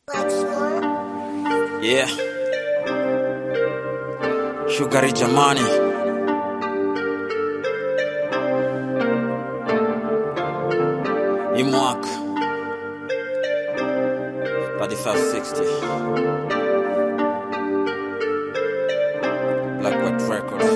Yeah. Shugari jamani. Hii mwaka 3560 Black White Records.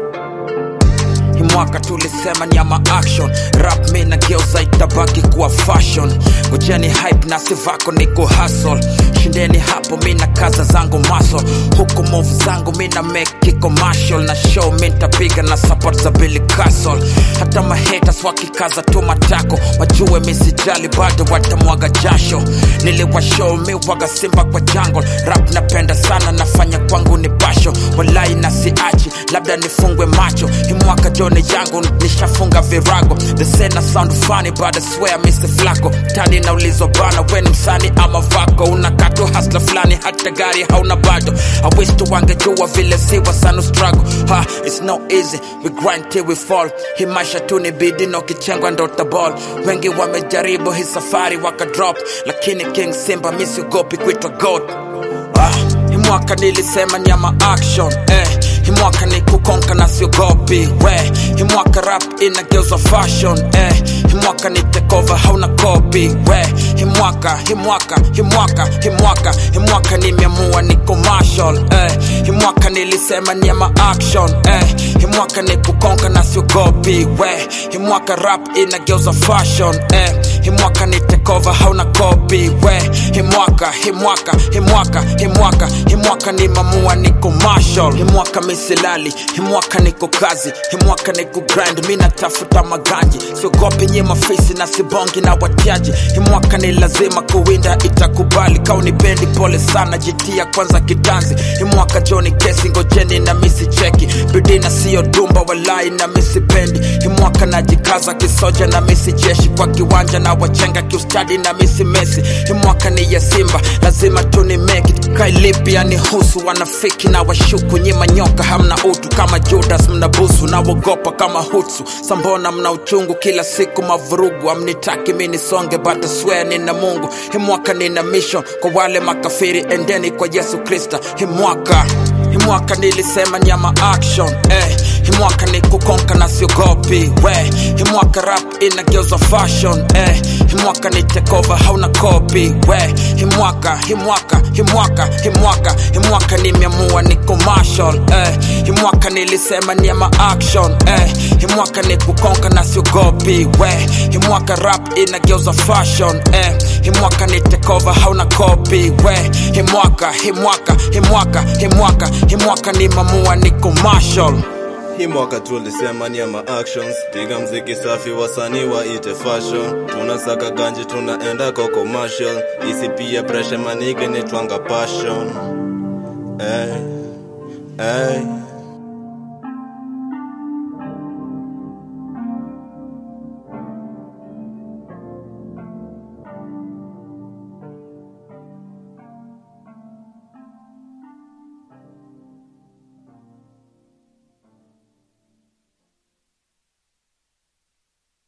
Hii mwaka tulisema ni ama action rap mi na geuza itabaki kuwa fashion ngojeni hype na sivako niko hustle shindeni hapo mi na kaza zangu maso huku move zangu mi na make commercial na show mi ntapiga na support za Billy Castle hata mahaters wakikaza tu matako wajue mi sijali bado watamwaga jasho niliwashow mi waga simba kwa jungle rap napenda sana nafanya kwangu ni pasho walai na siachi labda nifungwe macho hii mwaka jone yangu nishafunga virago the sena sound funny but I swear Mr. Flacco tani naulizwa bana weni msani ama vako unakatu hasla fulani hata gari hauna bado I wish tu wangejua vile siwa sana struggle ha it's no easy we grind till we fall hii maisha tu ni bidi na ukichengwa ndo utaball wengi wamejaribu hii safari wakadrop lakini King Simba misiogopi kuitwa goat Ah, hii mwaka nilisema nyama action eh. Hii mwaka ni kukonka na siogopi we hii mwaka rap inageuzwa fashion eh. Hii mwaka ni tekova hauna kopi we hii mwaka hii mwaka hii mwaka hii mwaka hii mwaka nimeamua ni commercial eh. Hii mwaka nilisema nyama action eh. Hii mwaka ni kukonka na siogopi we hii mwaka rap inageuzwa fashion eh. Hii mwaka ni tekova hauna kopi we hii mwaka hii mwaka hii mwaka hii mwaka hii mwaka ni mamua ni commercial hii mwaka misilali hii mwaka niko kazi hii mwaka niko grind mi natafuta maganji siogopi nye mafisi na sibongi na watiaji hii mwaka ni lazima kuwinda itakubali kauni bendi pole sana jitia kwanza kitanzi hii mwaka joni kesi ngojeni na misi cheki bidii na siyo dumba walai na misi pendi hii mwaka najikaza kisoja na misi jeshi kwa kiwanja na wachenga kiustadi na misi mesi hii mwaka ni ya simba lazima tuni make it kailipia ni husu wanafiki na washuku nyima nyoka hamna utu kama judas mnabusu na wogopa kama hutsu sambona mna uchungu kila siku mavurugu amnitaki mi nisonge but I swear nina mungu hii mwaka nina mission kwa wale makafiri endeni kwa yesu krista hii mwaka hii mwaka nilisema nyama action eh. hii mwaka ni kukonka na siogopi we hii mwaka rap inageuzwa fashion eh. hii mwaka ni tekova hauna kopi we hii mwaka hii mwaka hii mwaka hii mwaka hii mwaka nimeamua ni commercial eh. hii mwaka nilisema ni ama action eh. hii mwaka ni kukonka na siogopi we hii mwaka rap inageuzwa fashion eh. hii mwaka ni tekova hauna kopi we hii mwaka hii mwaka hii mwaka hii mwaka hii mwaka ni mamua ni commercial Hii mwaka tulisema ni ama actions, piga mziki safi, wasanii waite fashion, tunasaka ganji, tunaenda kwa commercial, isipia pressure manige ni twanga passion. Hey, hey.